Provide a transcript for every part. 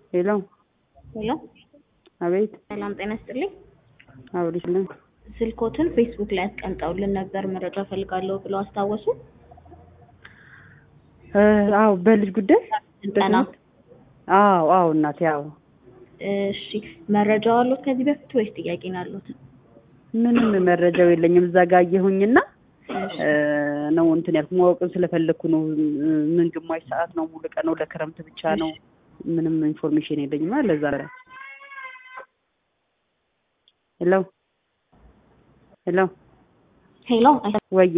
ሄሎ ሄሎ አቤት ሰላም ጤና ይስጥልኝ። አብሪሽልን ስልኮትን ፌስቡክ ላይ አስቀምጠውልን ነበር መረጃ ፈልጋለሁ ብለው አስታወሱ። አዎ በልጅ ጉዳይ ስልጠና አዎ አዎ እናቴ አዎ እሺ መረጃው አሉት ከዚህ በፊት ወይስ ጥያቄ ነው ያሉት? ምንም መረጃው የለኝም እዛ ጋር አየሁኝና ነው እንትን ያልኩ ማወቅን ስለፈለግኩ ነው ምን ግማሽ ሰዓት ነው ሙሉ ቀን ነው ለክረምት ብቻ ነው ምንም ኢንፎርሜሽን የለኝም ለዛ ነው ሄሎ ሄሎ ሄሎ ወዬ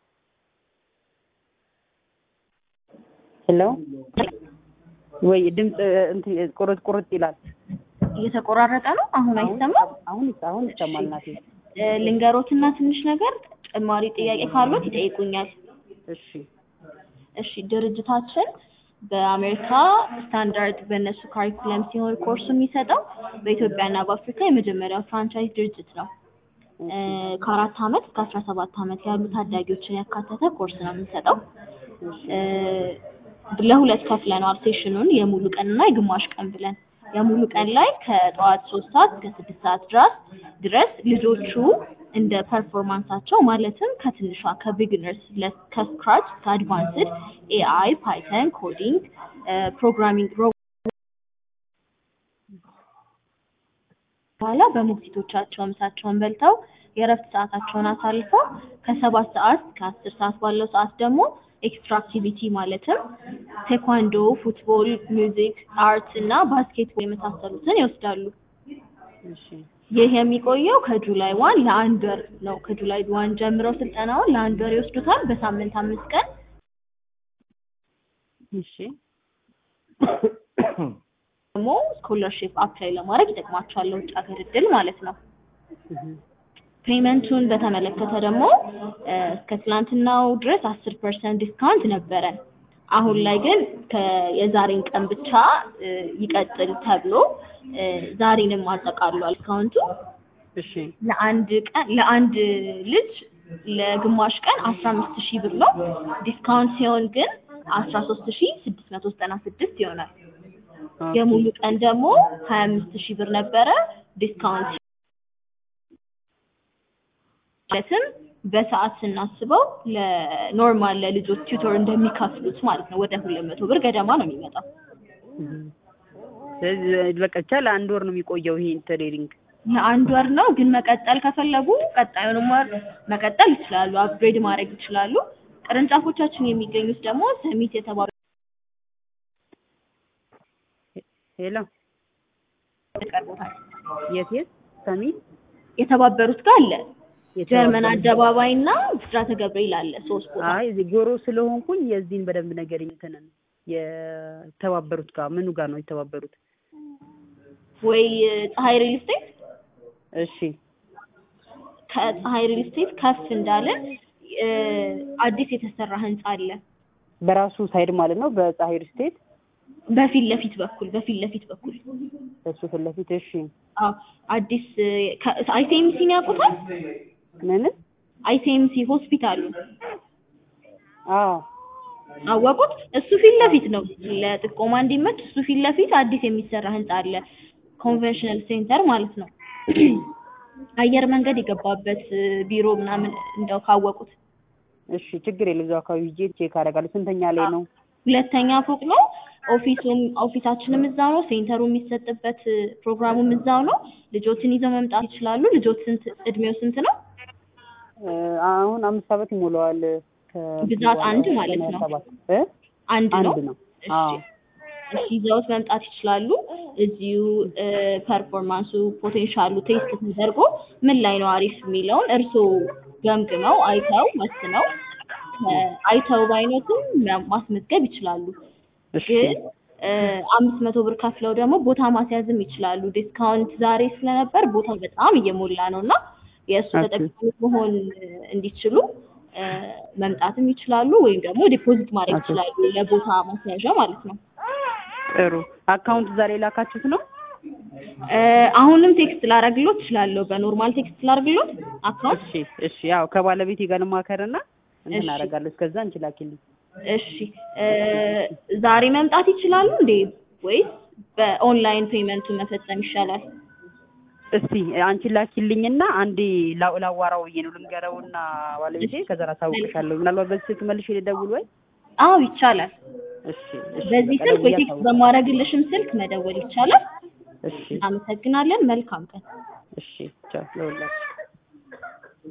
ሄሎ ወይ ድምፅ እንትን ቁርጥ ቁርጥ ይላል እየተቆራረጠ ነው። አሁን አይሰማም። አሁን አሁን ይሰማል እናቴ ልንገሮትና ትንሽ ነገር ተጨማሪ ጥያቄ ካሉት ይጠይቁኛል። እሺ እሺ ድርጅታችን በአሜሪካ ስታንዳርድ በእነሱ ካሪኩለም ሲሆን ኮርሱ የሚሰጠው በኢትዮጵያና በአፍሪካ የመጀመሪያው ፍራንቻይዝ ድርጅት ነው። ከአራት ዓመት እስከ አስራ ሰባት ዓመት ያሉ ታዳጊዎችን ያካተተ ኮርስ ነው የምንሰጠው። ለሁለት ከፍለነዋል ሴሽኑን የሙሉ ቀን እና የግማሽ ቀን ብለን። የሙሉ ቀን ላይ ከጠዋት ሶስት ሰዓት እስከ ስድስት ሰዓት ድረስ ድረስ ልጆቹ እንደ ፐርፎርማንሳቸው ማለትም ከትንሿ ከቢግነርስ ከስክራች እስከ አድቫንስድ ኤአይ፣ ፓይተን፣ ኮዲንግ፣ ፕሮግራሚንግ በኋላ በሞግዚቶቻቸው ምሳቸውን በልተው የእረፍት ሰዓታቸውን አሳልፈው ከሰባት ሰዓት እስከ አስር ሰዓት ባለው ሰዓት ደግሞ ኤክስትራ አክቲቪቲ ማለትም ቴኳንዶ፣ ፉትቦል፣ ሚውዚክ፣ አርት እና ባስኬትቦል የመሳሰሉትን ይወስዳሉ። እሺ ይህ የሚቆየው ከጁላይ ዋን ለአንድ ወር ነው። ከጁላይ ዋን ጀምረው ስልጠናውን ለአንድ ወር ይወስዱታል። በሳምንት አምስት ቀን እሺ ደግሞ ስኮለርሺፕ አፕላይ ለማድረግ ይጠቅማቸዋል። ለውጭ ሀገር እድል ማለት ነው። ፔመንቱን በተመለከተ ደግሞ እስከ ትናንትናው ድረስ አስር ፐርሰንት ዲስካውንት ነበረን። አሁን ላይ ግን የዛሬን ቀን ብቻ ይቀጥል ተብሎ ዛሬንም አጠቃሏል ዲስካውንቱ። እሺ ለአንድ ቀን ለአንድ ልጅ ለግማሽ ቀን አስራ አምስት ሺህ ብር ነው። ዲስካውንት ሲሆን ግን አስራ ሶስት ሺህ ስድስት መቶ ዘጠና ስድስት ይሆናል። የሙሉ ቀን ደግሞ ሀያ አምስት ሺህ ብር ነበረ ዲስካውንት ማለትም በሰዓት ስናስበው ለኖርማል ለልጆች ቲዩቶር እንደሚከፍሉት ማለት ነው። ወደ ሁለት መቶ ብር ገደማ ነው የሚመጣው። ስለዚህ በቃ ብቻ ለአንድ ወር ነው የሚቆየው ይሄ ትሬኒንግ። ለአንድ ወር ነው፣ ግን መቀጠል ከፈለጉ ቀጣዩንም ወር መቀጠል ይችላሉ። አፕግሬድ ማድረግ ይችላሉ። ቅርንጫፎቻችን የሚገኙት ደግሞ ሰሚት የተባሉ ሄሎ ቀርቦታል። የት የት ሰሚት የተባበሩት ጋር አለ ጀርመን አደባባይ እና ብስራተ ገብርኤል አለ። ሶስት ቦታ አይ እዚህ ጎሮ ስለሆንኩኝ የዚህን በደንብ ነገር እንትንን የተባበሩት ጋር ምኑ ጋር ነው የተባበሩት? ወይ ፀሐይ ሪል ስቴት እሺ ከፀሐይ ሪል ስቴት ከፍ እንዳለን አዲስ የተሰራ ህንጻ አለ። በራሱ ሳይድ ማለት ነው በፀሐይ ሪል ስቴት በፊት ለፊት በኩል በፊት ለፊት በኩል እሱ ፊት ለፊት እሺ አዎ አዲስ አይሲኤምሲን ያውቁታል? ምን አይሲኤምሲ ሆስፒታሉ አዎ አወቁት? እሱ ፊት ለፊት ነው። ለጥቆማ እንዲመች እሱ ፊት ለፊት አዲስ የሚሰራ ህንጻ አለ። ኮንቬንሽናል ሴንተር ማለት ነው። አየር መንገድ የገባበት ቢሮ ምናምን እንደው ካወቁት እሺ ችግር የለም እዛው አካባቢ ሂጄ ቼክ አደርጋለሁ ስንተኛ ላይ ነው ሁለተኛ ፎቅ ነው። ኦፊሱም ኦፊሳችንም እዛው ነው። ሴንተሩ የሚሰጥበት ፕሮግራሙም እዛው ነው። ልጆችን ይዘው መምጣት ይችላሉ። ልጆች ስንት እድሜው ስንት ነው? አሁን አምስት ዓመት ይሞላዋል። ብዛት አንድ ማለት ነው። አንድ ነው። አንድ ነው። እሺ እሺ ይዘውት መምጣት ይችላሉ። እዚሁ ፐርፎርማንሱ ፖቴንሻሉ ቴስት ተደርጎ ምን ላይ ነው አሪፍ የሚለውን እርስዎ ገምግመው አይተው ወስነው አይተው ባይኖትም ማስመዝገብ ይችላሉ። ግን አምስት መቶ ብር ከፍለው ደግሞ ቦታ ማስያዝም ይችላሉ። ዲስካውንት ዛሬ ስለነበር ቦታ በጣም እየሞላ ነው እና የእሱ ተጠቃሚ መሆን እንዲችሉ መምጣትም ይችላሉ ወይም ደግሞ ዲፖዚት ማድረግ ይችላሉ ለቦታ ማስያዣ ማለት ነው። ጥሩ አካውንት ዛሬ ላካችሁት ነው? አሁንም ቴክስት ላረግሎት እችላለሁ። በኖርማል ቴክስት ላረግሎት አካውንት። እሺ እሺ ያው ከባለቤቴ ጋር ልማከርና እንትን አደርጋለሁ። እስከዛ እንችላኪልኝ እሺ ዛሬ መምጣት ይችላሉ እንዴ? ወይስ በኦንላይን ፔመንቱን መፈጸም ይሻላል። እስቲ አንቺ ላኪልኝና አንዴ ላ- ላዋራው ብዬ ነው ልንገረውና ባለቤቴ ከዛ አሳውቅሻለሁ። ምናልባት በዚህ ስልክ መልሼ ልደውል ወይ? አዎ ይቻላል። እሺ እሺ በዚህ በቃ ስልክ ወይ ደውዬ ቴክስት አሳውቅ- በማድረግልሽም ስልክ መደወል ይቻላል። እሺ እናመሰግናለን። መልካም ቀን። እሺ ቻው ለሁላችሁ